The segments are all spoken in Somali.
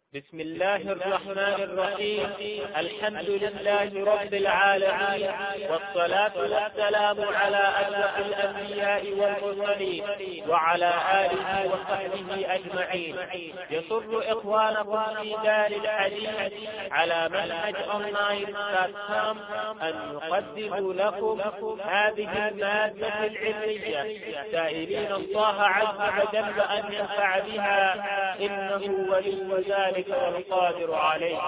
بسم الله الرحمن الرحيم الحمد لله رب العالمين والصلاة والسلام على أشرف الأنبياء والمرسلين وعلى آله وصحبه أجمعين يسر إخوانكم في دار الحديث على منهج أونلاين بلاتفورم أن يقدموا لكم هذه المادة العلمية سائلين الله عز وجل أن ينفع بها إنه ولي ذلك والقادر عليه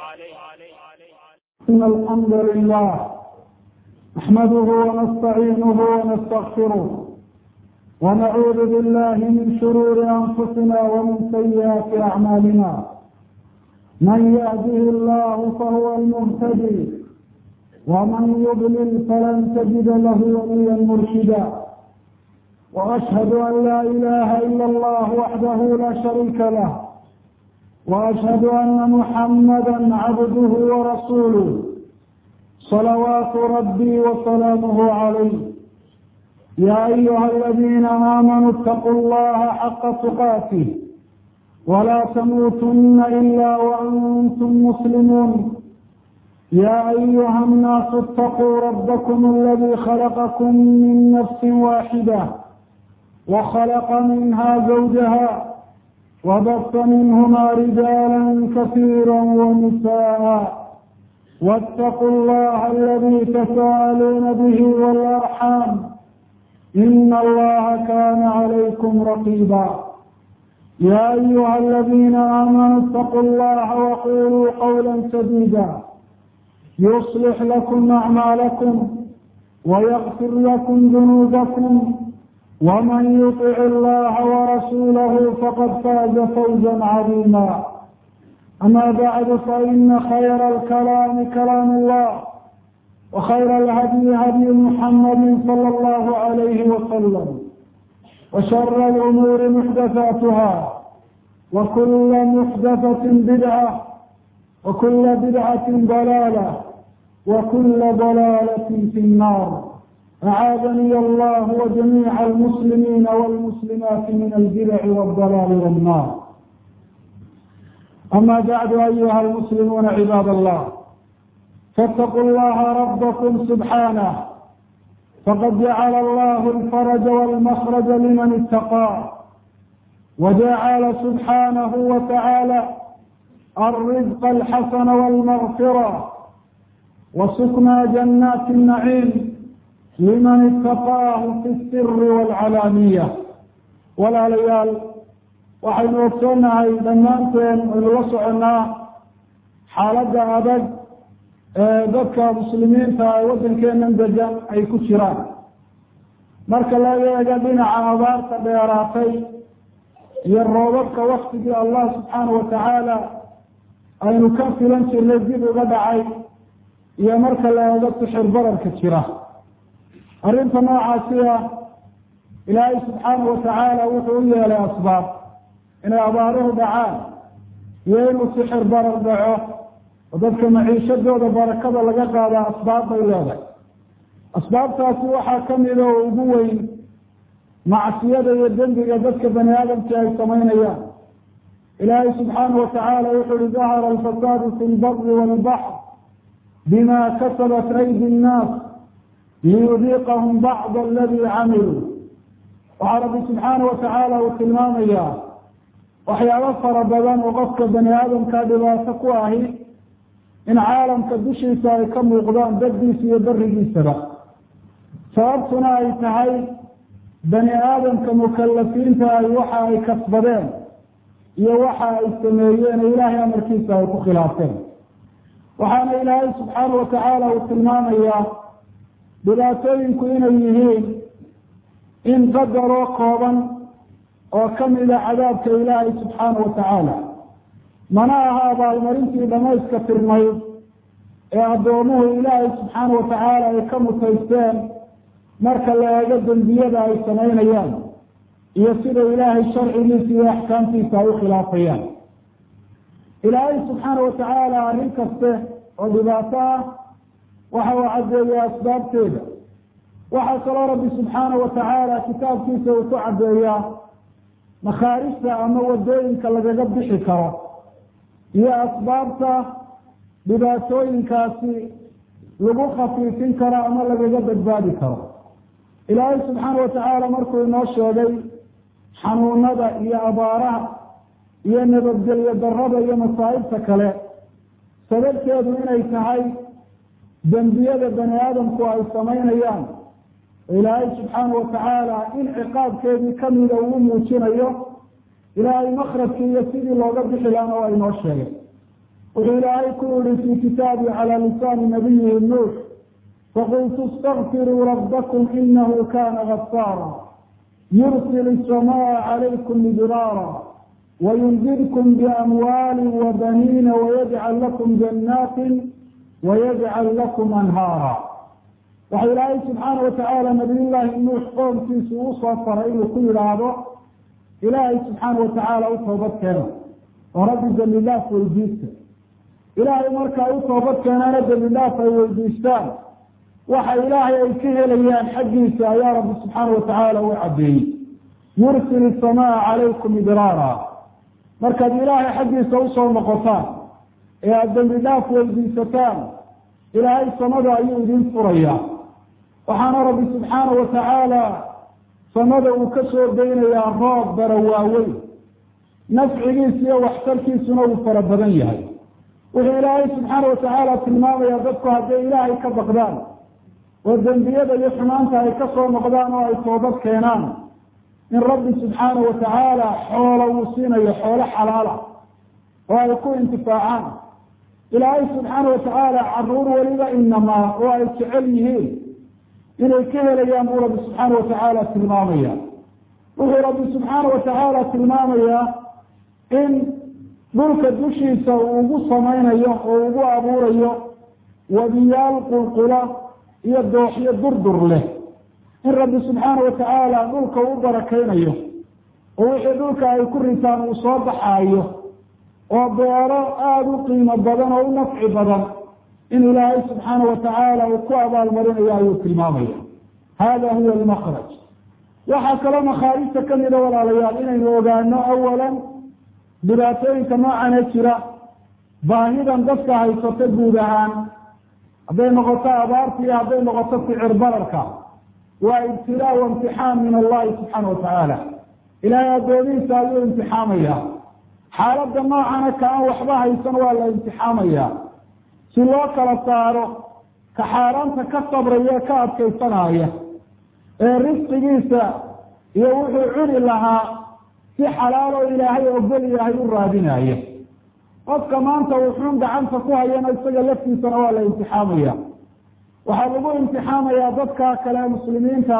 إن الحمد لله نحمده ونستعينه ونستغفره ونعوذ بالله من شرور أنفسنا ومن سيئات أعمالنا من يهده الله فهو المهتدي ومن يضلل فلن تجد له وليا مرشدا وأشهد أن لا إله إلا الله وحده لا شريك له واشهد ان محمدا عبده ورسوله صلوات ربي وسلامه عليه يا ايها الذين امنوا اتقوا الله حق تقاته ولا تموتن الا وانتم مسلمون يا ايها الناس اتقوا ربكم الذي خلقكم من نفس واحده وخلق منها زوجها وبث منهما رجالا كثيرا ونساء واتقوا الله الذي تساءلون به والارحام ان الله كان عليكم رقيبا يا ايها الذين امنوا اتقوا الله وقولوا قولا سديدا يصلح لكم اعمالكم ويغفر لكم ذنوبكم ومن يطع الله ورسوله فقد فاز فوزا عظيما اما بعد فان خير الكلام كلام الله وخير الهدي هدي محمد صلى الله عليه وسلم وشر الامور محدثاتها وكل محدثه بدعه وكل بدعه ضلاله وكل ضلاله في النار أعاذني الله وجميع المسلمين والمسلمات من البدع والضلال والنار أما بعد أيها المسلمون عباد الله فاتقوا الله ربكم سبحانه فقد جعل الله الفرج والمخرج لمن اتقاه وجعل سبحانه وتعالى الرزق الحسن والمغفرة وسكنى جنات النعيم liman itaqaahu fi siri waalcalaaniya walaalayaal waxaynu ogsoonnahay dhammaanteen aynu la soconnaa xaaladda adag ee dadka muslimiinta ee waddankeenan degan ay ku jiraan marka laga eego dhinaca abaarta dheeraatay iyo roobabka waktigii allah subxaana watacaala aynu ka filan jirnay dib uga dhacay iyo marka la eego sixir bararka jira arrinta noocaasi ah ilaahay subxaanahu watacaala wuxuu u yeelay asbaab inay abaaruhu dhacaan iyo inuu sixir barar dhaco oo dadka maciishadooda barakada laga qaada asbaab bay leedahay asbaabtaasi waxaa kamida oo ugu weyn macsiyada iyo dembiga dadka bani aadamka ay samaynayaan ilaahay subxaanahu watacaala wuxuu uhi dahara alfasaadu fi lbari walbaxr bima kasabat aydi nnaas liyudiiqahum bacd aladii camiluu waxaa rabbi subxaana watacaala uu tilmaamayaa waxyaabo fara badan oo qofka bani aadamka dhibaato ku ahi in caalamka dushiisa ay ka muuqdaan baddiisa iyo berigiisaba sababtuna ay tahay bani aadamka mukalafiinta ay waxa ay kasbadeen iyo waxa ay sameeyeen oo ilaahay amarkiisa ay ku khilaafeen waxaana ilaahay subxaana watacaala uu tilmaamayaa dhibaatooyinku inay yihiin in qadaroo kooban oo kamida cadaabka ilaahay subxaana watacaala mana aha abaalmarintii dhamayska tirnayd ee addoomuhu ilaahay subxaana watacaala ay ka mutaysteen marka la eego dembiyada ay samaynayaan iyo sida ilaahay sharcigiisa iyo axkaamtiisa ay u khilaafayaan ilaahay subxaana watacaala arrin kaste oo dhibaato ah waxa uu caddeeya asbaabteeda waxaa kaloo rabbi subxaana watacaala kitaabkiisa uu ku caddeeyaa makhaarijta ama wadooyinka lagaga bixi karo iyo asbaabta dhibaatooyinkaasi lagu khafiifin karo ama lagaga badbaadi karo ilaahay subxaana watacaala markuu inoo sheegay xanuunada iyo abaaraha iyo nabadgelyo darada iyo masaa'ibta kale sababteedu inay tahay dembiyada bani aadamku ay samaynayaan ilaahay subxaana watacaala in ciqaabkeedii kamida uu muujinayo ilaahay makrajkii iyo sidii looga bixi laana waa inoo sheegay wuxuu ilaahay ku yihi fii kitaabi calaa lisaani nabiyihi nuux faqultu istakfiruu rabbakum inahu kana gafaara yursil isamaa calaykum midraara wayumdidkum biamwaali wabaniina wayajcal lakum janaatin wayajcal lakum anhaara waxa ilaahay subxaana watacaala nabiyullaahi nuux qoomkiisu uu soo faray inuu ku yidhaahdo ilaahay subxaana watacaala u toobad keena oo rabbi dembi dhaaf weydiista ilaahay marka ay u toobad keenaana dembi dhaaf ay weydiistaan waxa ilaahay ay ka helayaan xaggiisa ayaa rabbi subxaana watacaala u cadeeyey yursil isamaa calaykum idraara markaad ilaahay xaggiisa usoo noqotaan ee aada dembi dhaaf weydiisataan ilaahay samada ayuu idin furayaa waxaana rabbi subxaana watacaala samada uu ka soo daynayaa roob bara waaweyn nafcigiisa iyo waxtarkiisuna uu fara badan yahay wuxuu ilaahay subxaana watacaala tilmaamayaa dadku hadday ilaahay ka baqdaan oo dembiyada iyo xumaanta ay ka soo noqdaan oo ay toobad keenaan in rabbi subxaana watacaala xoolo uu siinayo xoolo xalaala oo ay ku intifaacaan ilaahay subxaana watacaala caruur weliba inamaa oo ay jecel yihiin inay ka helayaan buu rabbi subxaana watacaala tilmaamaya wuxuu rabbi subxaana watacaala tilmaamayaa in dhulka dushiisa uu ugu samaynayo oo ugu abuurayo wadiyaal qulqula iyo dooxyo durdur leh in rabbi subxaana watacaala dhulka u barakaynayo oo wixii dhulka ay ku ritaan uu soo baxaayo oo beero aada u qiimo badan oo u nafci badan in ilaahay subxaana watacaala uu ku abaalmarinayo ayuu tilmaamaya hada huwa almakraj waxaa kaloo makhaarijta kamida walaalayaal inaynu ogaano awalan dhibaatooyinka noocane jira baahidan dadka haysato guud ahaan hadday noqoto abaarta iyo hadday noqoto sicir bararka waa ibtilaa wa imtixaan min allahi subxaana watacaala ilaahay addoomihiisa ayuu imtixaamaya xaaladda noocana ka aan waxba haysan waa la imtixaamaya si loo kala saaro ka xaaraanta ka sabraya ka adkaysanaya ee risqigiisa iyo wuxuu cuni lahaa si xalaalo ilaahay ogol yahay u raadinaya qofka maanta wuxuun gacanta ku hayana isaga laftiisana waa la imtixaamaya waxaa lagu imtixaamayaa dadka kale muslimiinta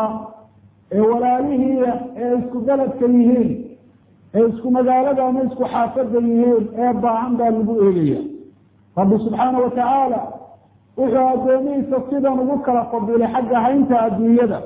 ee walaalihii ee isku beledka yihiin ee isku magaalada ama isku xaafada yihiin ee baahan baa lagu eegaya rabbi subxaana watacaala wuxuu addoomihiisa sidan ugu kala fadilay xagga haynta adduunyada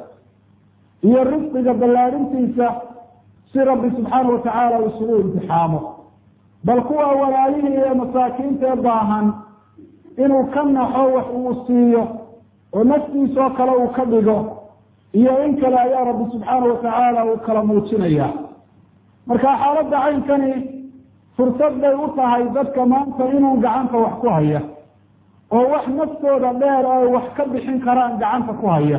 iyo risqiga ballaadhintiisa si rabbi subxaana watacaala isugu imtixaamo bal kuwa walaalihii ee masaakiinta ee baahan inuu ka naxo wax uu siiyo oo naftiisoo kale uu ka dhigo iyo in kale ayaa rabbi subxaana watacaala uu kala muujinaya marka xaaladda caynkani fursad bay u tahay dadka maanta inuu gacanta wax ku haya oo wax naftooda dheer ay wax ka bixin karaan gacanta ku haya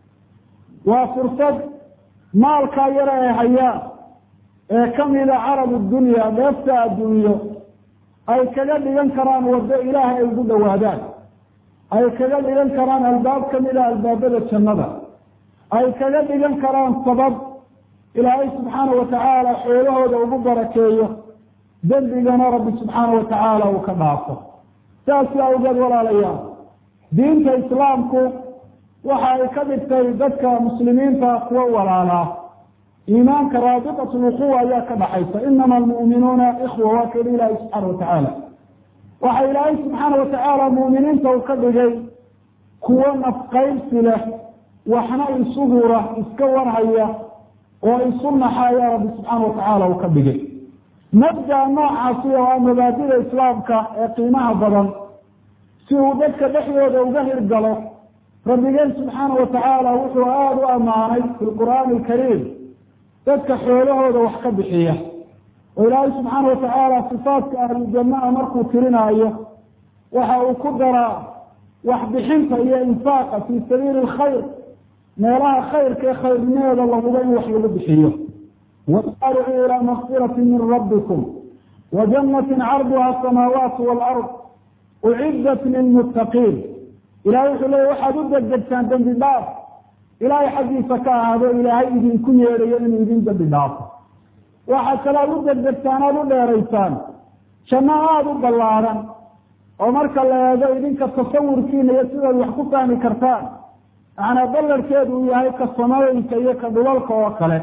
waa fursad maalkaa yare ay hayaan ee kamida carabu dunya dheefta adduunyo ay kaga dhigan karaan waddo ilaahay ay ugu dhowaadaan ay kaga dhigan karaan albaab kamida albaabada jannada ay kaga dhigan karaan sabab ilaahay subxaana watacaala xoolahooda ugu barakeeyo dembigana rabbi subxaana watacaala uu ka dhaafo saasi awgeed walaalayaal diinta islaamku waxa ay ka dhigtay dadka muslimiinta kuwa walaalaa iimaanka raabiqat lwuquwa ayaa ka dhaxaysa inama almu'minuuna ikhwa waa ka yihi ilaahay subxaana watacaala waxa ilaahay subxaana watacaala mu'miniinta uu ka dhigay kuwo nafqaybsi leh waxna isu hura iska warhaya oo isu naxa ayaa rabbi subxaana watacaala uu ka dhigay mabda noocaasi oo ah mabaadida islaamka ee qiimaha badan si uu dadka dhexdooda uga hirgalo rabbigeen subxaana watacaala wuxuu aada u ammaanay fi lqur'aani alkariim dadka xoolahooda wax ka bixiya oo ilaahay subxaana watacaala sifaadka ahlujannaha markuu tirinaayo waxa uu ku daraa waxbixinta iyo infaaqa fii sabiili alkhayr meelaha khayrka ee khayrnimeeda lahuba in wax lagu bixiyo wasaaricuu ilaa makfirati min rabbikum wa jannatin carduha asamaawaatu waalard uciddat lilmuttaqiin ilahay wuxuu leeya waxaad u degdegtaan dembi dhaaf ilaahay xaggiisa ka ahaado ilaahay idinku yeedhayo inuu idin dembi dhaafo waxaad kale aad u degdegtaan aada u dheeraysaan janno aada u ballaadhan oo marka la eego idinka tasawurkiina iyo sidaad wax ku fahmi kartaan macnaa ballarkeedu uu yahay ka samooyinka iyo ka dhulalka oo kale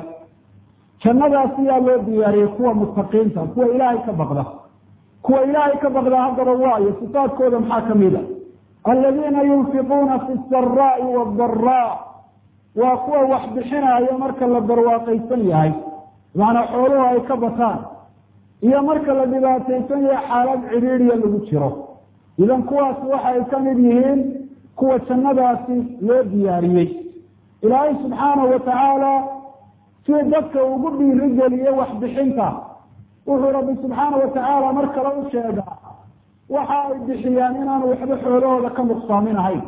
jannadaas yaa loo diyaariyey kuwa muttaqiinta kuwa ilaahay ka baqda kuwa ilaahay ka baqda haddaba waayo sifaadkooda maxaa kamid a aladiina yunfiquuna fi saraa'i waadaraa waa kuwa wax bixinaayo marka la barwaaqaysan yahay macnaa xooluhu ay ka bataan iyo marka la dhibaataysan yahay xaalad cidhiidhiya lagu jiro idan kuwaasi waxa ay ka mid yihiin kuwa jannadaasi loo diyaariyey ilaahay subxaanahu watacaala si dadka ugu dhiirigeliye waxbixinta wuxuu rabbi subxaana watacaala mar kale u sheegaa waxa ay bixiyaan inaanu waxba xoolahooda ka nuqsaaminahayn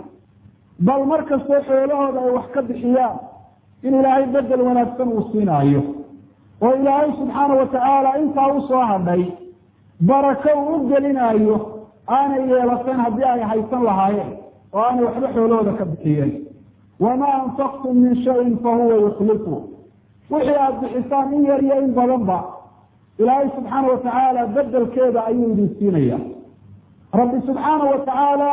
bal mar kastoo xoolahooda ay wax ka bixiyaan in ilaahay bedel wanaagsan uu siinaayo oo ilaahay subxaana watacaala intaa usoo hadhay barako uu u gelinaayo aanay yeelateen haddii ay haysan lahaayeen oo aanay waxba xoolahooda ka bixiyeen wamaa anfaqtum min shayin fahuwa yukhlifu wixii aada bixisaan in yar iyo in badanba ilaahay subxaana watacaala bedelkeeda ayuu idin siinaya rabbi subxaana watacaala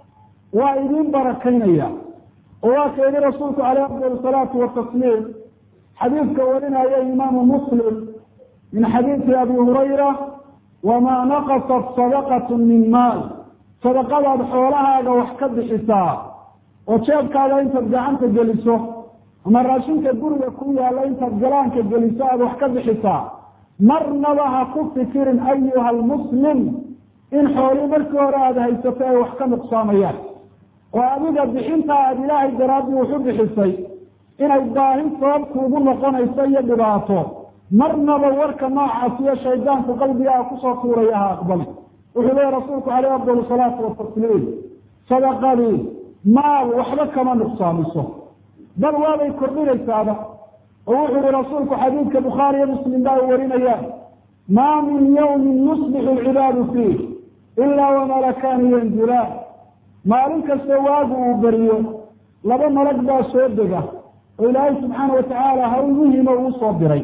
waa idin barakaynaya oo waa ka yihi rasuulku caleyh afdal salaatu watasliim xadiidka warinaya imaamu muslim min xadiidi abi hurayra wamaa naqasat sadaqatu min maal sadaqadaad xoolahaaga wax ka bixisaa oo jeebkaaga intaad gacanta geliso ama raashinka guriga ku yaalla intaad galaanka geliso aada wax ka bixisaa marnaba ha ku fikirin ayuha almuslim in xoolii markii hore aada haysato ay wax ka nuqsaamayaan oo adiga bixinta aada ilaahay daraaddii wuxu bixisay inay baahi sabab kuugu noqonayso iyo dhibaato marnaba warka noocaas iyo shaydaanku qalbigaa kusoo tuuraya ha aqbali wuxuu leeya rasuulku caleyh afdal salaatu watasliim sadaqadii maal waxba kama nuqsaamiso bal waabay kordhinaysaaba oo wuxuu yihi rasuulku xadiidka bukhaari iyo muslim baa warinayaan maa min yawmin yusbixu alcibaadu fiih ilaa wamalakaani yanzilaan maalin kasta waagu uu beriyo laba malag baa soo dega oo ilaahay subxaana watacaala hawl muhima uu soo diray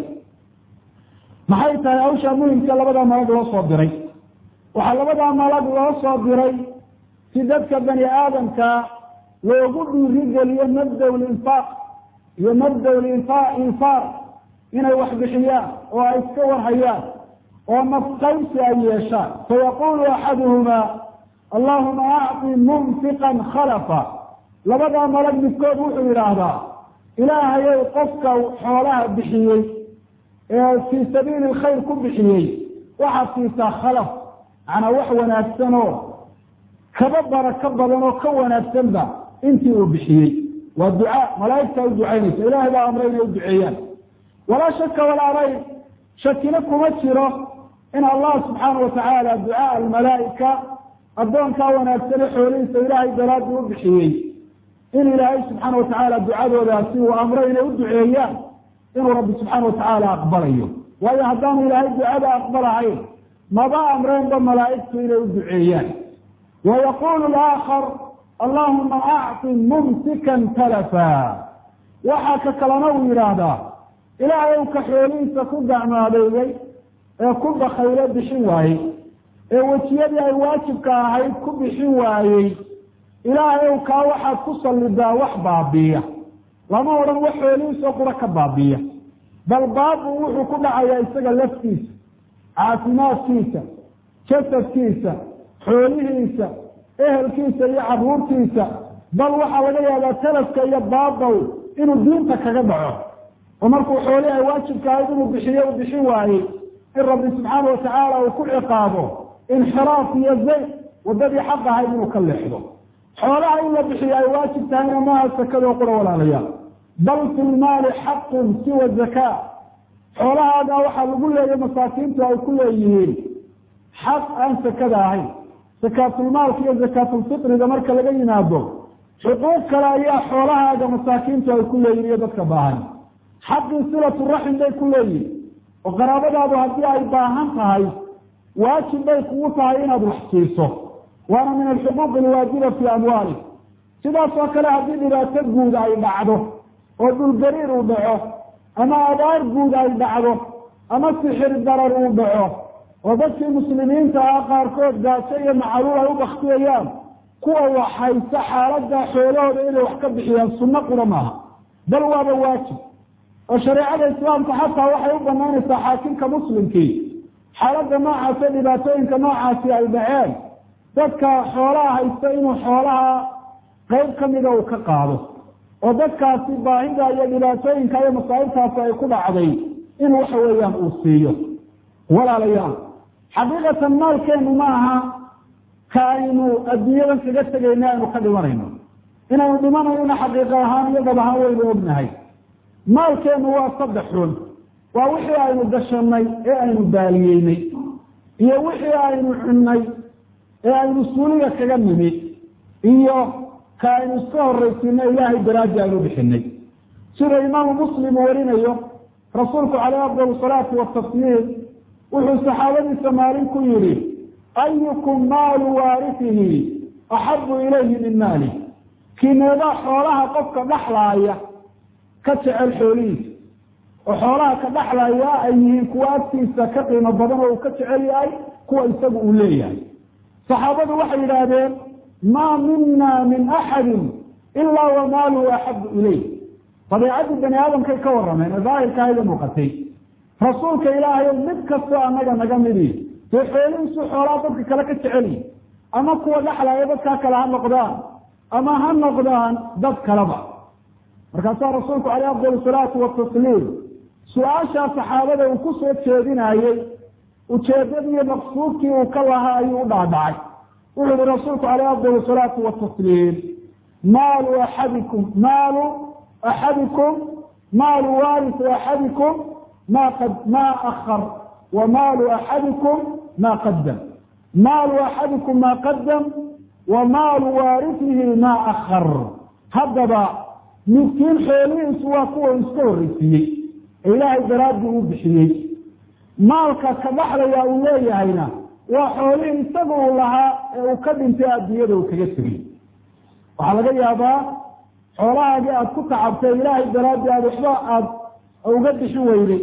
maxay tahay hawshaa muhimka labadaa malag loo soo diray waxaa labadaa malag loo soo diray si dadka bani aadamka loogu dhiirigeliyo mabdaw linfaaq iyo mabdaw infaar inay wax bixiyaan oo ay iska warhayaan oo nafqaynsi ay yeeshaan fayaqulu axaduhumaa allahuma acطi mumfiqan khalafa labadaa malag midkood wuxuu yidhaahdaa ilaahayow qofka xoolaha bixiyey ee fii sabiili lkhayr ku bixiyey waxaad siisaa khalaf macnaa wax wanaagsan oo kaba barako badan oo ka wanaagsanba intii uu bixiyey waa ducaa malaaigtaa u ducaynaysa ilahay baa amray inay u duceeyaan walaa shaka walaa rayb shakina kuma jiro in allah subxaana watacaala ducaa almalaaika addoonkaa wanaagsan ee xoolihiisa ilaahay daraadii u bixiyey in ilaahay subxaana watacaala ducadoodaasi uu amray inay u duceeyaan inuu rabbi subxaana watacaala aqbalayo waayo haddaanu ilaahay ducada aqbalahayn maba amreenba malaa'igtu inay u duceeyaan wa yaqulu laakhar allahuma acti mumsikan talafa waxaa ka kalena uu yidhaahdaa ilaahay u ka xoolihiisa ku gacmaadeeyey ee ku bakaylo bixin waayey ee wejiyadii ay waajibka ahayd ku bixin waayey ilaahay ow kaa waxaad ku sallidaa wax baabiiya lama odhan wax xoolihiisoo qura ka baabiiya bal baabu wuxuu ku dhacayaa isaga laftiisa caafimaadkiisa jasadkiisa xoolihiisa ehelkiisa iyo carruurtiisa bal waxaa laga yaabaa talafka iyo baabow inuu diinta kaga dhaco oo markuu xoolihi ay waajibka ahayd inuu bixiyo u bixin waayey in rabbi subxaana watacaala uu ku ciqaabo inxiraaf iyo zayq waddadii xaq ahayd inuu ka leexdo xoolaha in la bixiyo ay waajib tahayna maaha sakadoo qura walaalayaal bal fi lmaali xaqun siwa zakaa xoolahaaga waxaa lagu leeyahy masaakiintu ay ku leeyihiin xaq aan sakada ahayn sakaatulmaalka iyo sakaatulfitriga marka laga yimaado xuquuq kale ayaa xoolahaaga masaakiintu ay ku leeyihin iyo dadka baahan xaqii silatu raxim bay ku leeyihin oo qaraabadaadu haddii ay baahan tahay waajib bay kugu tahay inaad wax siiso waana min alxuquuq alwaajiba fii amwaali sidaas oo kale haddii dhibaato guud ay dhacdo oo dhulgariir uu dhaco ama abaar guud ay dhacdo ama sixir darar uu dhaco oo dadkii muslimiinta ah qaarkood gaajo iyo macaluul ay u baktiyayaan kuwa waxhaysa xaaladda xoolahooda inay wax ka bixiyaan sunno qura maaha bal waaba waajib oo shareecada islaamka xataa waxay u banaynaysaa xaakimka muslimkii xaaladda noocaas ee dhibaatooyinka noocaasi ay dhaceen dadka xoolaha haysta inuu xoolaha qayb kamida uu ka qaado oo dadkaasi baahida iyo dhibaatooyinka iyo masaa'ibtaasi ay ku dhacday in waxa weeyaan uu siiyo walaalayaal xaqiiqatan maalkeenu ma aha ka aynu adduunyadan kaga tegayna aynu ka dhimanayno inaynu dhimanayona xaqiiqa ahaan iyo dab ahaan waynu ognahay maalkeenu waa saddex xun waa wixii aynu gashanay ee aynu baaliyeynay iyo wixii aynu cunnay ee aynu suuliga kaga nimid iyo ka aynu iska horraysiino ilaahay daraaji aynu bixinay sida imaamu muslim uu warinayo rasuulku caleyh afdal salaatu watasliim wuxuu saxaabadiisa maalin ku yidhi ayukum maalu waarisihi axabu ilayhi min maali kineedaa xoolaha qofka dhaxlaaya ka jecel xoolihiisa oo xoolaha ka dhaxlaya ay yihiin kuwa agtiisa ka qiimo badan oo uu ka jecel yahay kuwa isagu uu leeyahay saxaabadu waxay yidhaahdeen maa mina min axadin ilaa wa maaluhu axabu ilayh dabeecaddii bani aadamkay ka warrameen ee daahirka hayda muuqatay rasuulka ilaahayow mid kastoo annaga naga midi dee xoolihiisu xoolaha dadka kale ka jeceliyi ama kuwa dhaxlaya dadkaa kale ha noqdaan ama ha noqdaan dad kaleba markaasaa rasuulku caleyh afdal salaatu watasliim su-aashaa saxaabada uu ku soo jeedinayey ujeedadiiyo maqsuudkii uu ka lahaa ayuu u dhaadhacay wuxuu yihi rasuulku caleyh afdal salaatu watasliim maalu axadikum maalu axadikum maalu waarisi axadikum ma qad ma akar wa maalu axadikum ma qadam maalu axadikum ma qadam wa maalu waarisihi ma akar haddaba midkiin xoolihiisu waa kuwa iska horreysiiyey ee ilaahay daraaddii uu bixiyey maalka ka dhaxlaya uu leeyahayna waa xoolihii isaga uu lahaa ee uu ka dhintay adduunyada uu kaga tegey waxaa laga yaabaa xoolahaagii aada ku tacabtay ilaahay daraaddii aada waxba aada uga bixin weyday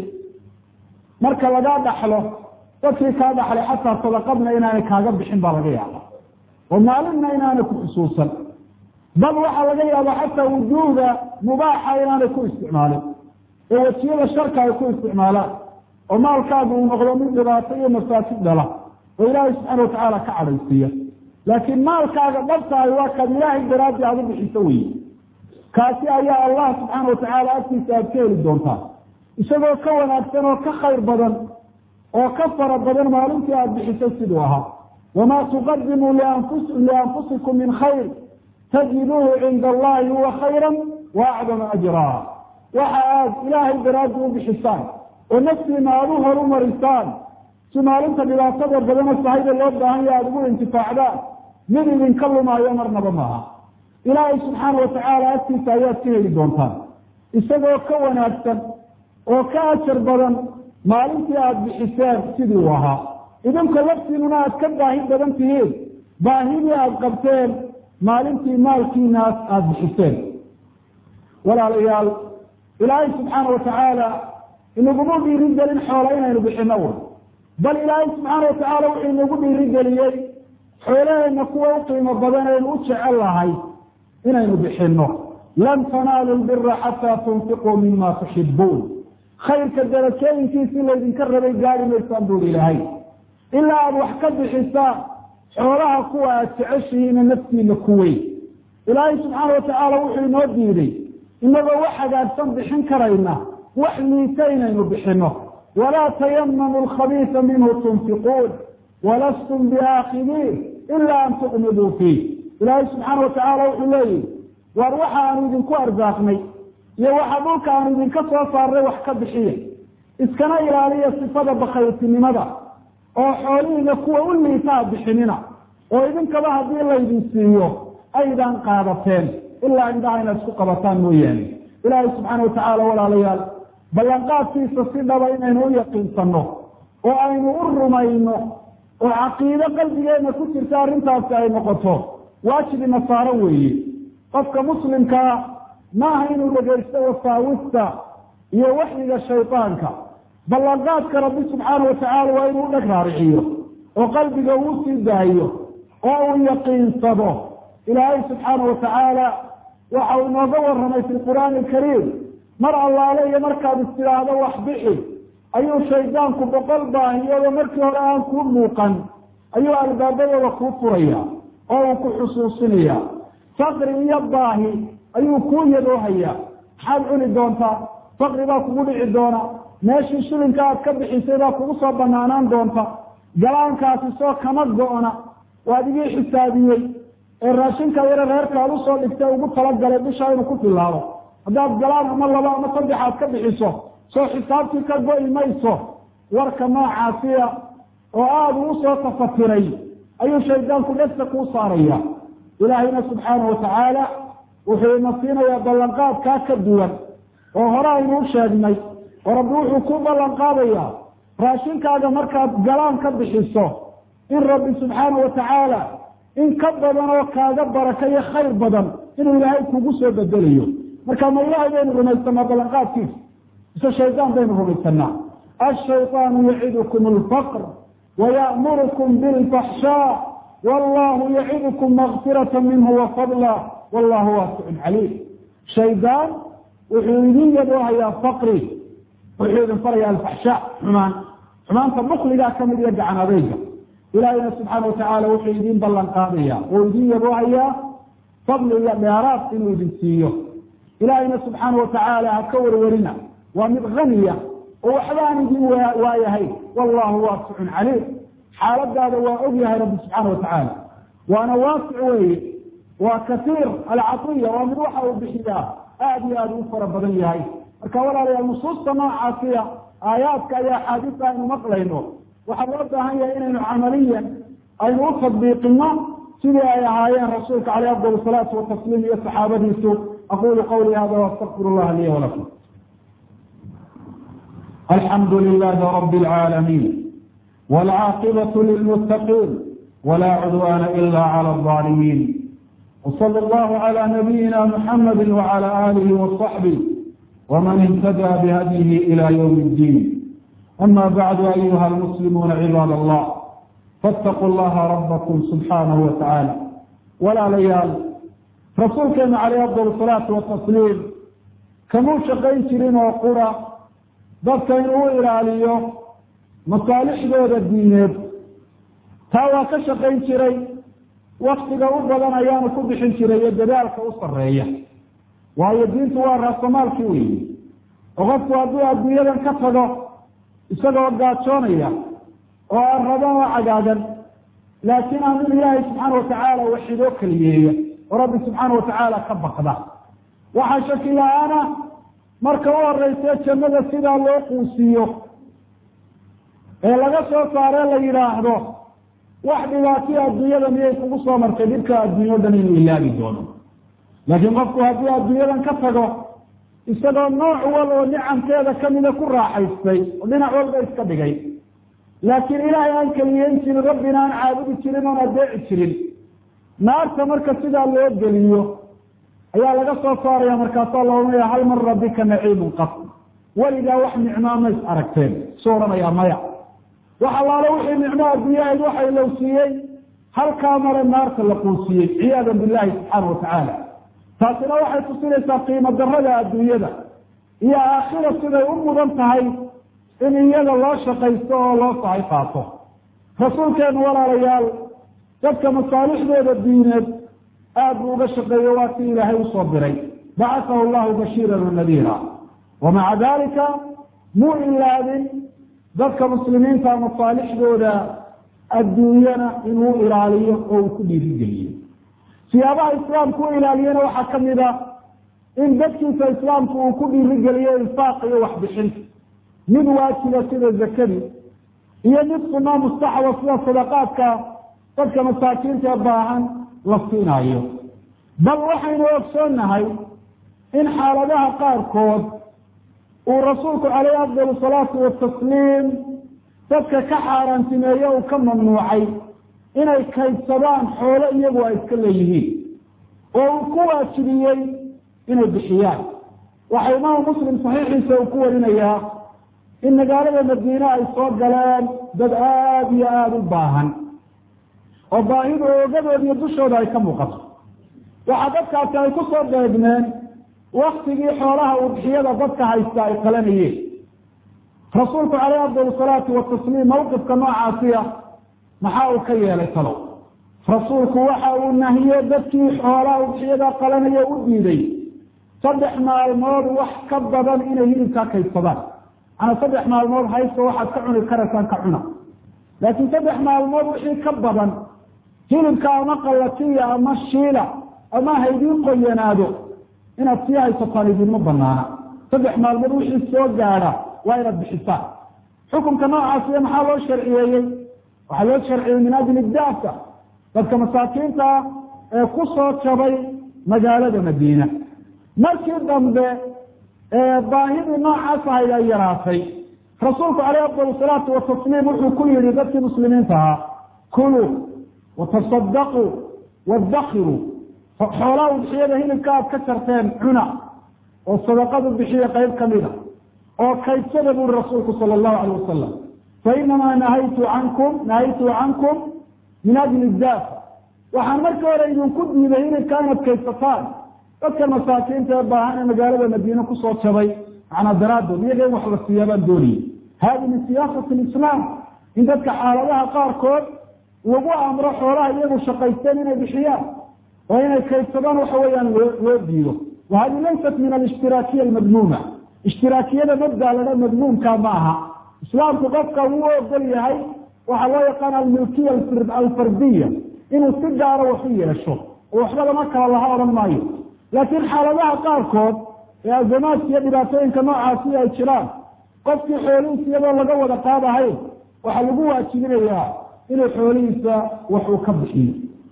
marka lagaa dhaxlo dadkii kaa dhaxlay xataa sadaqadna inaanay kaaga bixin baa laga yaaba oo maalinna inaanay ku xusuusan bal waxaa laga yaaba xataa wujuuhda mubaaxa inaanay ku isticmaalin ee wajiyada sharka ay ku isticmaalaan oo maalkaagu uu noqdo mid dhibaato iyo masaajid dhala oo ilaahay subxaana watacaala ka cadhaysiiya laakiin maalkaaga dhabtahay waa kaad ilaahay daraaddi aada u bixiso weye kaasi ayaa allah subxaana watacaala agtiisa aada ka heli doontaa isagoo ka wanaagsan oo ka khayr badan oo ka fara badan maalintii aada bixisay siduu ahaa wamaa tuqadimuu lianfusikum min khayr tajiduuhu cinda allahi huwa khayra wa acdama ajraa waxa aad ilaahay daraaddi u bixisaan oo naftiina aada u horumarisaan si maalinta dhibaatada badano sahayda loo baahan ya aada ugu intifaacdaan mid idinka lumaayo marnaba maaha ilaahay subxaana watacaala agtiisa ayaad ka heli doontaan isagoo ka wanaagsan oo ka ajar badan maalintii aada bixiseen sidii uu ahaa idinka laftiinuna aad ka baahi badan tihiin baahidii aada qabteen maalintii maalkiinaas aada bixiseen walaalayaal ilaahay subxaana watacaala inaguma dhiiri gelin xoola inaynu bixino un bal ilaahay subxaana watacaala wuxuu inagu dhiiri geliyey xoolaheena kuwa u qiimo badan aynu u jecel lahay inaynu bixino lan tanaalu lbira xataa tunfiquu mima tuxibuun khayrka darajooyinkiisii laydinka rabay gaari maysaan buuri ilaahay ilaa aada wax ka bixisaan xoolaha kuwa aad jeceshihiina naftiina ku weyn ilaahay subxaana watacaala wuxuu inoo diiday inagoo wax hagaagsan bixin karayna wax liita inaynu bixino walaa tayamamu alkhabiisa minhu tunfiquun walastum biaakidiin ila an tuqmiduu fiih ilaahay subxaana watacaala wuxuu leeyihi waar waxa aanu idinku arsaaqnay iyo waxa dhulka aanu idinka soo saarnay wax ka bixiya iskana ilaaliya sifada bakaytinimada oo xoolihiina kuwa u liitaa bixinina oo idinkaba haddii laydin siiyo aydan qaadateen ilaa indhaha inaad isku qabataan mooyaane ilaahay subxaana watacaala walaalayaal ballanqaadkiisa si dhaba inaynu u yaqiinsanno oo aynu u rumayno oo caqiido qalbigeenna ku jirta arrintaasi ay noqoto waajibi nasaaro weeye qofka muslimkaa maaha inuu dhegaysto wasaawista iyo waxyiga shaydaanka ballanqaadka rabbi subxaana watacaala waa inuu dheg raariciyo oo qalbiga uu sii daayo oo uu yaqiinsado ilaahay subxaana watacaala waxa uu inooga warramay fi lqur'aani alkariim mar allaale iyo markaad istidhaahdo wax bixi ayuu shaydaanku boqol baahiyoodo markii hore aan kuu muuqan ayuu albaabadooda kuu furaya oo uu ku xusuusinaya faqri iyo baahi ayuu kuu yadoohaya maxaad cuni doontaa faqri baa kugu dhici doona meeshii shilinka aad ka bixisay baa kugu soo banaanaan doonta galaankaasi soo kama go-na waad igii xisaabiyey ee raashinka yare reerkaad usoo dhigtay ugu talagalay bishaa inuu ku filaado haddaad galaan ama laba ama saddex aad ka bixiso soo xisaabtii ka go-i mayso warka noocaasiya oo aada uu usoo tafatiray ayuu shaydaanku dhegta kuu saaraya ilaahayna subxaanahu watacaala wuxuu ina siinayaa ballanqaadkaa ka duwan oo hore aynu u sheegnay oo rabbi wuxuu ku ballanqaadayaa raashinkaaga markaad galaan ka bixiso in rabbi subxaana watacaala in ka badan oo kaaga baraka iyo khayr badan inuu ilaahay kugu soo bedelayo marka ma ilaahay baynu rumaysanaa ballanqaadkiisa mise shaydaan baynu rumaysanaa ashayطaanu yacidukum alfaqr waya'murukum bilfaxshaa wallahu yacidukum makfirata minhu wafadla wallahu waasicun caliim shaydaan wuxuu idin yadoohayaa faqri wuxuu idin faraya alfaxshaa xumaan xumaanta bukligaa kamid iyo gacan adeyga ilaahayna subxaana watacaala wuxuu idin ballan qaadaya oo idin yaboohayaa fadli iyo dheeraad inuu idin siiyo ilaahayna subxaana watacaala ha ka warwarina waa mid haniya oo waxba aan idin waayahay wallahu waasicun caliim xaaladaada waa og yahay rabbi subxaana watacaala waana waasic weeye waa kasiir alcatiya waa mid waxa uu bixiyaa aada iyo aada u fara badan yahay marka walaalayaal nusuusta noocaasiya aayaadka iyo axaadiista aynu maqlayno waxaa loo baahan yahay inaynu camaliyan aynu u tadbiiqino sidii ay ahaayeen rasuulka caleyh afdal salaatu watasliim iyo saxaabadiisu aqulu qawli hada waastaqfir llaha liya walakum alxamdu lilahi rabi اlcaalamiin wاlcaaqibatu lilmuttaqiin wla cudwana ila clى الظaalimiin wsala allahu clى nabiyina muxamadi wclى alihi waصaxbih wman اhtadى bhadyihi ilى ywm اddiin ama bacdu ayuha almuslimuuna cibaad allah faاtaquu llaha rabbakum subxaanahu wa tacaala walaalayaal rasuulkeenu caleyh afdal salaatu watasliim kamuu shaqayn jirin oo qura dadka inuu u ilaaliyo masaalixdooda diineed taa waa ka shaqayn jiray waktiga u badan ayaanu ku bixin jiray iyo dadaalka u sareeya waayo diintu waa raasamaalkii weyi oo qofku hadduu adduunyadan ka tago isagoo gaajoonaya oo aan raban oo cagaagan laakiin aan in ilaahay subxaana watacaala waxidoo keliyeeya oo rabbi subxaana watacaala ka baqda waxaa shaki la-aana marka u horeyse jannada sidaa loo quusiiyo ee laga soo saaree la yidhaahdo wax dhibaatiya adduunyada miyay kugu soo martay dhibka adduunyo o dhan inuu ilaabi doono laakiin qofku haddii adduunyadan ka tago isagoo nooc wal oo nicamkeeda kamida ku raaxaystay oo dhinac walba iska dhigay laakiin ilaahay aan keliyeyn jirin rabbina aan caabudi jirin oon adeeci jirin naarta marka sidaa loo geliyo ayaa laga soo saaraya markaasaa la ohanaya hal mar rabbika naciimun qaf weligaa wax nicmaa mays aragteen su odhanayaa maya wax allaale wixii nicmo adduunyahayd waxa ilowsiiyey halkaa mare naarta la quusiyey ciyaadan billahi subxaana watacaala taasina waxay tusinaysaa qiimo darada adduunyada iyo aakhira siday u mudan tahay in iyada loo shaqaysto oo loo sahay qaato rasuulkeenu walaalayaal dadka masaalixdooda diineed aad buu uga shaqeeyo waa si ilaahay usoo diray bacathahu llahu bashiiran wa nadiira wa maca dalika muu ilaabin dadka muslimiinta masaalixdooda adduunyana inuu ilaaliyo oo uu ku dhiirigeliyo siyaabaha islaamku u ilaaliyana waxaa kamid a in dadkiisa islaamku uu ku dhiirigeliyo infaaq iyo waxbixinta mid waajiba sida zakadii iyo mid sunaa mustaxaba sida sadaqaadka dadka masaakiinta ee baahan la siinayo bal waxaynu ogsoonnahay in xaaladaha qaarkood uu rasuulku calayhi afdal salaatu watasliim dadka ka xaaraantimeeye uu ka mamnuucay inay kaydsadaan xoolo iyagu ay iska leeyihiin oo uu ku waajibiyey inay bixiyaan waxaa imaamu muslim saxiixiisa uu ku warinayaa in magaalada madiine ay soo galeen dad aada iyo aada u baahan oo baahidu oogadooda iyo dushooda ay ka muuqato waxaa dadkaasi ay ku soo beegmeen waktigii xoolaha udxiyada dadka haysta ay qalanayeen rasuulku caleyh afdal salaatu watasliim mawqifka noocaasiya maxaa uu ka yeelay talow rasuulku waxa uu nahiye dadkii xoolaha udxiyada qalanaya u diiday saddex maalmood wax ka badan inay hilibkaa kaydsadaan manaa saddex maalmood haysto waxaad ka cuni karaysaan ka cuna laakiin saddex maalmood wixii ka badan hilibka ama qalatiya ama shiila ama haydiin qoyanaado inaad sii haysataan idinma banaana saddex maalmood wixii soo gaadha waa inaad bixisaan xukunka noocaasiya maxaa loo sharciyeeyey waxaa loo sharciyey min ajli daafka dadka masaakiinta ee ku soo jabay magaalada madiina markii dambe baahidii noocaas ahayd ay yaraatay rasuulku caleyh afdal salaatu watasliim wuxuu ku yihi dadkii muslimiinta ahaa kuluu watasadaquu wadakiruu xoolaa udxiyada hilibka aad ka jarteen cuna oo sadaqadu bixiya qayb kamida oo kaydsada buri rasuulku sala allahu alayh wasalam fainamaa nahaytu cankum nahaytu cankum min ajli daafa waxaan markii hore idinku diiday hilibka inaad kaydsataan dadka masaakiinta ee baahan ee magaalada madiine kusoo jabay macnaa daraadood iyaga in wax la siiyaa baan doonayay hadi min siyaasati lislaam in dadka xaaladaha qaarkood lagu amro xoolaha iyagu shaqaysteen inay bixiyaan oo inay kaydsadaan waxa weeyaan loo loo diido wa hadi laysat min alishtiraakiya almadmuuma ishtiraakiyada mabda ladha madmuumka ma aha islaamku qofka wuu ogol yahay waxaa loo yaqaana almilkiya alfardiya inuu si gaaro wax u yeesho oo waxba lama kala laha odhan maayo laakiin xaaladaha qaarkood ee azamaadka iyo dhibaatooyinka noocaasi ay jiraan qofkii xoolihiisa iyadoo laga wada qaadahayn waxaa lagu waajibinayaa inuu xoolihiisa wax uu ka bixiyo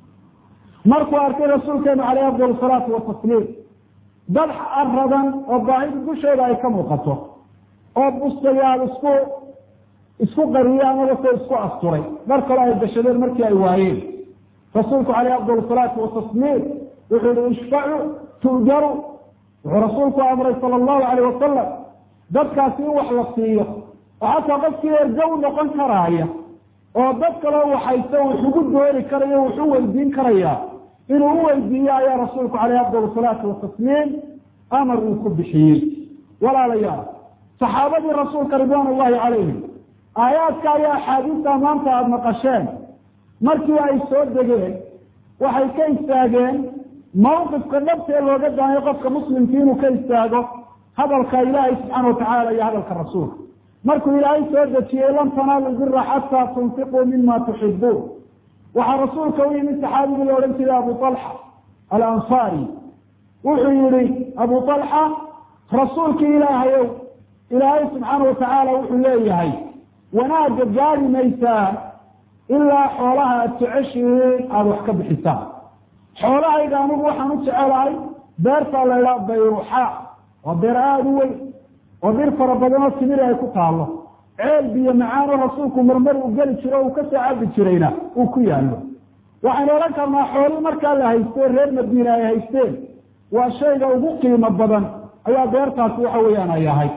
markuu arkay rasuulkeenu caleyh afdal salaatu watasliim dad aradan oo baahida dushooda ay ka muuqato oo bustayaal isku isku qariye amaba se isku asturay dhar kale ay gashadeen markii ay waayeen rasuulku caleyh afdal salaatu watasliim wuxuu yihi ishfacu tu'jaru wuxuu rasuulku amray sala allahu alayh wasalam dadkaasi in wax la siiyo oo xataa qofkii erga u noqon karaaya oo dad kaleo waxayse wax ugu doori karayo wax u weydiin karaya inuu u weydiiyo ayaa rasuulku caleyh afdal salaatu watasliim amar uu ku bixiyey walaalayaal saxaabadii rasuulka ridwaan ullahi calayhim aayaadka ayaa axaadiista maanta aada maqasheen markii ay soo degeen waxay ka istaageen mawqifka dhabtee looga daayo qofka muslimkii inuu ka istaago hadalka ilaahay subxaana watacaala iyo hadalka rasuulka markuu ilaahay soo dejiyey lan tanaalu bira xataa tunfiquu mima tuxibuun waxaa rasuulka u yimid saxaabigii la odhan jiray abu alxa alansaari wuxuu yihi abu alxa rasuulkii ilaahayow ilaahay subxaana watacaala wuxuu leeyahay wanaagga gaari maysaa ilaa xoolaha aad jeceshihiin aada wax ka bixisaan xoolahayga anigu waxaan u jecelahay beertaa la idhaha bayruuxa waa beer aada u weyn oo dhir fara badanoo timiri ay ku taallo ceel biyo macaanoo rasuulku marmar uu geli jiro uu kasoo cabi jirayna uu ku yaallo waxaynu odhan karnaa xoolii markaa la haystee reer madiina ay haysteen waa shayga ugu qiimo badan ayaa beertaasi waxa weeyaan ay ahayd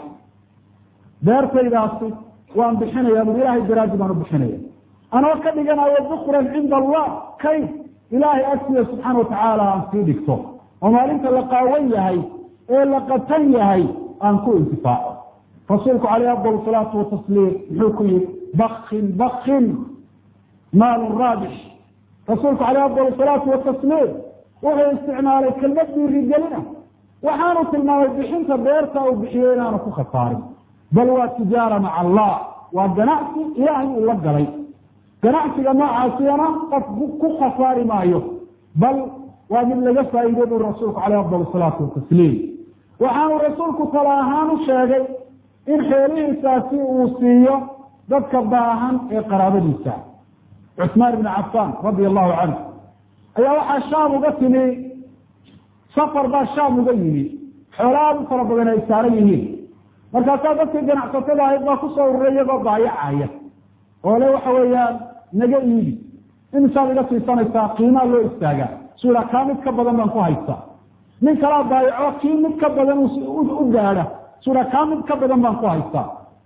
beertaydaasi waan bixinaya bur ilaahay daraadi baan u bixinaya anoo ka dhiganayo bukran cinda allah kay ilaahay agtiya subxaana watacaala aan sii dhigto oo maalinta la qaawan yahay ee la qatan yahay aan ku intifaaco rasuulku caleyh afdal salaatu watasliim muxuu ku yihi bakin bakin maalun raabix rasuulku caleyh afdal salaatu watasliim wuxuu isticmaalay kelmad dhiirigelina waxaanu tilmaamay bixinta beerta uu bixiyey inaanu ku khasaarin bal waa tijaara maca allah waa ganacsi ilaahay uu la galay ganacsiga noocaasiyana qof ku khasaari maayo bal waa mid laga faa'iiday buu rasuulku caleyh afdal salaatu watasliim waxaanu rasuulku tala ahaan u sheegay in xoolihiisaasi uu siiyo dadka baahan ee qaraabadiisa cusmaan ibni cafaan radia allahu canhu ayaa waxaa shaam uga timi safar baa shaam uga yimi xoolo aada u fara badan ay saaran yihiin markaasaa dadkii ganacsatada ahayd baa kusoo ururay iyagoo baayacaya oo le waxa weeyaan naga iibi imisaad iga siisanaysaa qiimaa loo istaagaa su iha kaa mid ka badan baan ku haystaa nin kalaa baayaco kii mid ka badan u gaadha su iha kaa mid ka badan baan ku haystaa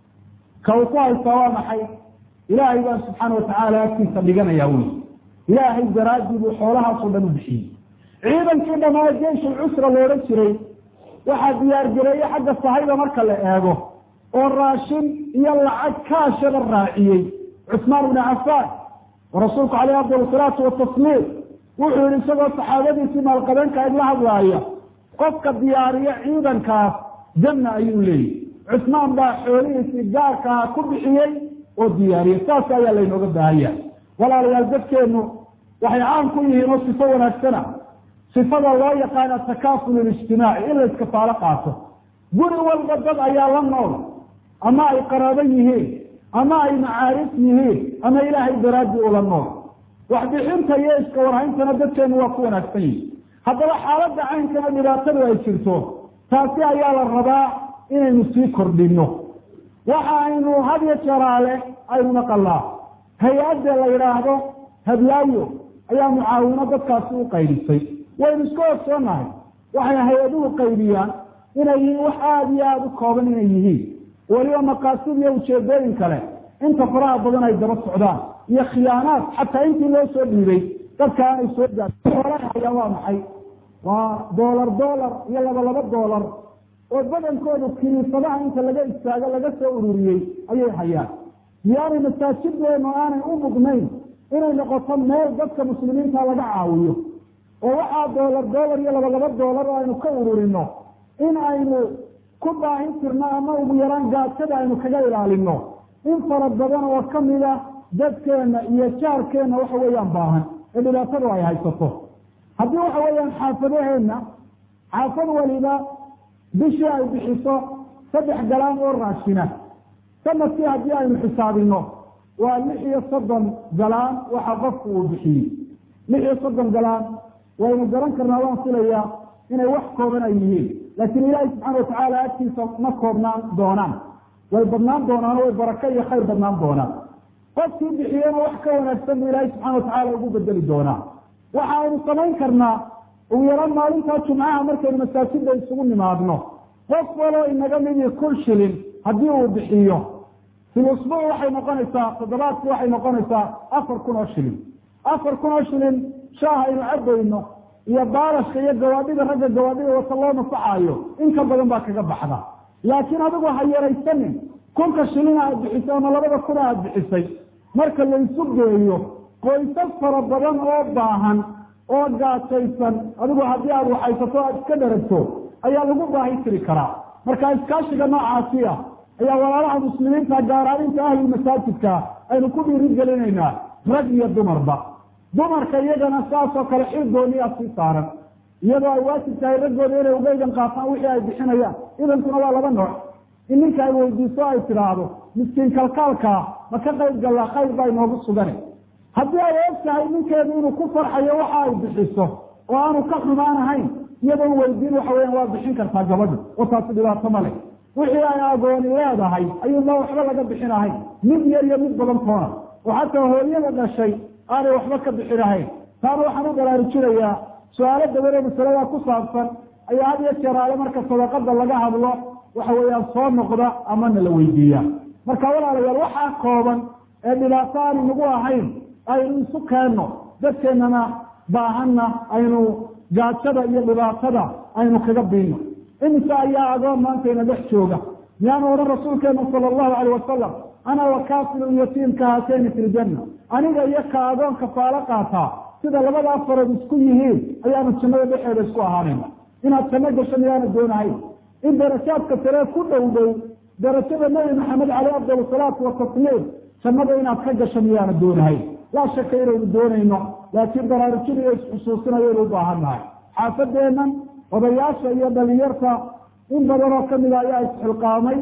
ka uu ku haystaa waa maxay ilaahay baan subxaana watacaala agtiisa dhiganaya wy ilaahay daraadii buu xoolahaasoo dhan u bixiyey ciidankii dhamaa jeyshul cusra la odhan jiray waxaa diyaargareeye xagga sahayda marka la eego oo raashin iyo lacag kaashaba raaciyey cusmaan ibni cafaan oo rasuulku caleyh afdal salaatu watasliim wuxuu yihi isagoo saxaabadiisii maalqabeenka id la hadlaaya qofka diyaariya ciidankaas janna ayuu leeyihi cusmaan baa xoolihiisii gaarkaha ku bixiyey oo diyaariyey saas ayaa laynooga baahanya walaalayaal dadkeenu waxay caan ku yihiin oo sifo wanaagsana sifada loo yaqaan atakaaful lijtimaaci in la iskafaalo qaato guri walba dad ayaa la nool ama ay qaraabo yihiin ama ay macaarif yihiin ama ilaahay daraadii ula nool waxbixinta iyo iska warhayntana dadkeenu waa ku wanaagsan yihin haddaba xaaladda caynkana dhibaatadu ay jirto taasi ayaa la rabaa inaynu sii kordhino waxa aynu hadyo jaraale aynu naqalaa hay-adda la yidhaahdo hablaayo ayaa mucaawino dadkaasi u qaydhisay waynu iska ogsoonahay waxay hay-aduhu qaydiyaan inay yihiin wax aada iyo aada u kooban inay yihiin weliba maqaasid iyo ujeedooyin kale inta faraha badan ay daba socdaan iyo khiyaanaad xataa intii loo soo dhiibay dadka aanay soo gaadin hayaan waa maxay waa doolar doolar iyo laba laba doolar oo badankoodu kiniisadaha inta laga istaago laga soo ururiyey ayay hayaan miyaanay masaajideenu aanay u mugnayn inay noqoto meel dadka muslimiinta laga caawiyo oo waxaa doolar doolar iyo laba laba doolar oo aynu ka ururino in aynu ku baahin tirno ama ugu yaraan gaajada aynu kaga ilaalino in fara badan oo kamida dadkeena iyo jaarkeena waxa weeyaan baahan ee dhibaatadu ay haysato haddii waxa weeyaan xaafadaheenna xaafad waliba bishii ay bixiso saddex galaan oo raashina sanadkii haddii aynu xisaabino waa lix iyo soddon galaan waxa qofku uu bixiyey lix iyo soddon galaan waynu garan karnaa waan filayaa inay wax kooban ay yihiin laakiin ilaahi subxaana watacaala agtiisa ma koobnaan doonaan way badnaan doonaan way barako iyo khayr badnaan doonaan qofkii bixiyena wax ka wanaagsan buu ilaahi subxana watacaala ugu bedeli doonaa waxa aynu samayn karnaa ugu yaraan maalintaa jumcaha markaynu masaajida isugu nimaadno qof waloo inaga midii kun shilin haddii uu bixiyo fil usbuuc waxay noqonaysaa toddobaadkii waxay noqonaysaa afar kun oo shilin afar kun oo shilin shaah aynu cabayno iyo baalashka iyo gawaadhida ragga gawaadhida wata loo nafaxaayo in ka badan baa kaga baxda laakiin adigu ha yaraysanin kunka shilina aad bixisay ama labada kuna aad bixisay marka laysu geeyo qoysas fara badan oo baahan oo gaajaysan adigu haddii aad waxaysato aad iska dharagto ayaa lagu baahi tiri karaa marka iskaashiga noocaasi ah ayaa walaalaha muslimiinta gaaraaninta ahli masaajidka aynu ku dhiirigelinaynaa rag iyo dumarba dumarka iyagana saasoo kale xil gooniyaa sii saaran iyadoo ay waajib tahay raggooda inay uga idan qaataan wixii ay bixinayaan idankuna waa laba nooc in ninka ay weydiiso ay tidhaahdo miskiin kalkaalkaa ma ka qayb gallaa khayr baa inoogu sugane haddii ay og tahay ninkeedu inuu ku farxayo waxa ay bixiso oo aanu ka xumaan ahayn iyadoon weydiin waxa weyaan waa bixin kartaa gabadhu oo taasi dhibaato ma leh wixii ay agooni leedahay ayuunba waxba laga bixinahayn mid yar iyo mid badan toona oo xataa hooyada dhashay aanay waxba ka bixinahayn taana waxaan u baraarujinayaa su-aalo daban ee masalada ku saabsan ayaa had iyo jeer aale marka sadaqada laga hadlo waxa weeyaan soo noqda amana la weydiiya marka walaalayaal waxaa kooban ee dhibaato aan inagu ahayn aynu isu keenno dadkeennana baahanna aynu gaajada iyo dhibaatada aynu kaga biino imise ayaa agoon maantayna dhex jooga miyaanu odhan rasuulkeenu sala allahu alayh wasalam ana wakaafilu yatiim ka haatayni fi ljanna aniga iyo ka agoon kafaalo qaataa sida labadaa farood isku yihiin ayaanu jannada dhexeeda isku ahaanayna inaad janno gasho miyaana doonahayn in darajaadka saree ku dhow dhow darajada nabi maxamed caleyh afdal salaatu watasliim jannada inaad ka gasho miyaana doonahayn laa shaka inaynu doonayno laakiin baraarujin iyo isxusuusinayoynu u baahannahay xaafadeennan odayaasha iyo dhalinyarta in badan oo kamida ayaa isxilqaamay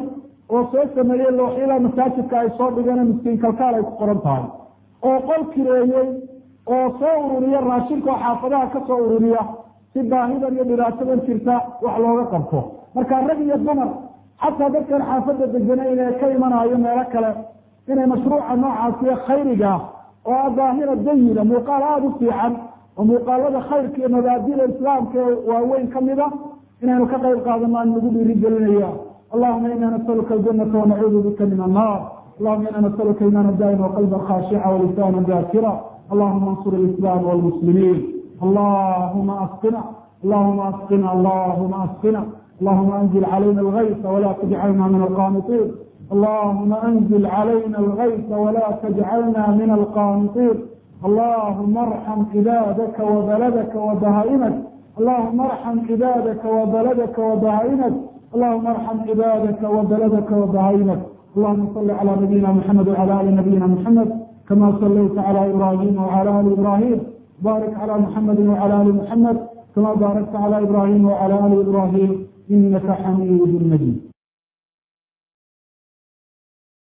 oo soo sameeyey looxyada masaajidka ay soo dhigeen miskiin kalkaal ay ku qoran tahay oo qol kireeyey oo soo ururiya raashinka oo xaafadaha ka soo ururiya si baahidan iyo dhibaatadan jirta wax looga qabto marka rag iyo dumar xataa dadkan xaafadda deganayn ee ka imanayo meelo kale inay mashruuca noocaasiyo khayriga oo ah daahira dayina muuqaal aada u fiican oo muuqaalada khayrka iyo mabaadida islaamka ee waaweyn kamida inaynu ka qayb qaadano aan nagu dhiiri gelinaya allahuma ina nasaluka aljanata wanacuudu bika min annar allahuma ina nasaluka imaana daa'ima waqalban khaashica walisana daakira allahuma ansur alislaam walmuslimiin allahuma asqina allahuma asqina allahuma asqina اللهم أنزل علينا الغيث ولا تجعلنا من القانطين اللهم أنزل علينا الغيث ولا تجعلنا من القانطين اللهم ارحم عبادك وبلدك وبهائمك اللهم ارحم عبادك وبلدك وبهائمك اللهم ارحم عبادك وبلدك وبهائمك اللهم صل على نبينا محمد وعلى ال نبينا محمد كما صليت على ابراهيم وعلى ال ابراهيم بارك على محمد وعلى ال محمد كما باركت على ابراهيم وعلى ال ابراهيم إنك حميد مجيد